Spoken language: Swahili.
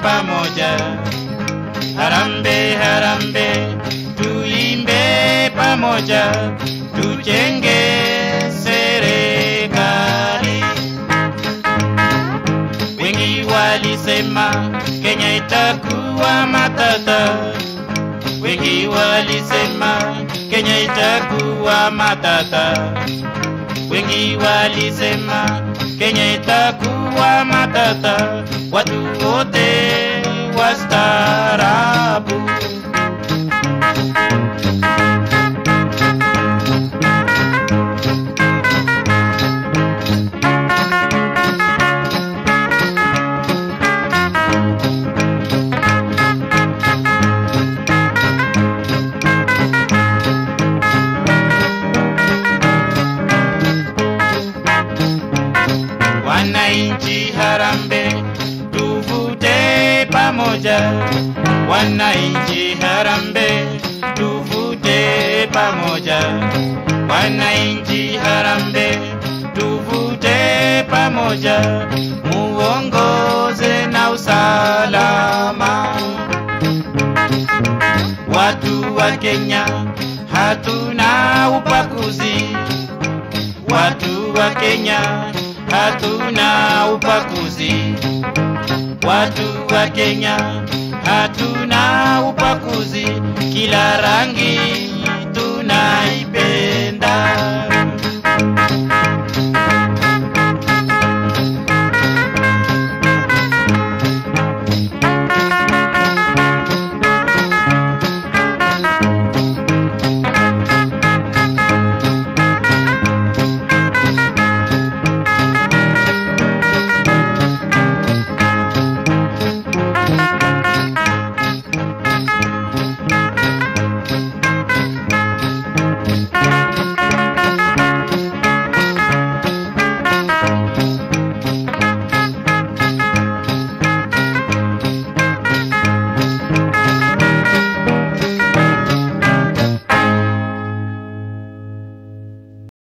pamoja. Harambe, harambe, tuimbe pamoja, tujenge serikali. Wengi walisema Kenya itakuwa matata, wengi walisema Kenya itakuwa matata, wengi walisema Kenya itakuwa matata, watu wote wastaarabu. Wananchi harambe, tuvute pamoja. Wananchi harambe, tuvute pamoja. Wananchi harambe, tuvute pamoja, muongoze na usalama. Watu wa Kenya hatuna ubaguzi, watu wa Kenya hatuna ubaguzi, watu wa Kenya hatuna ubaguzi, kila rangi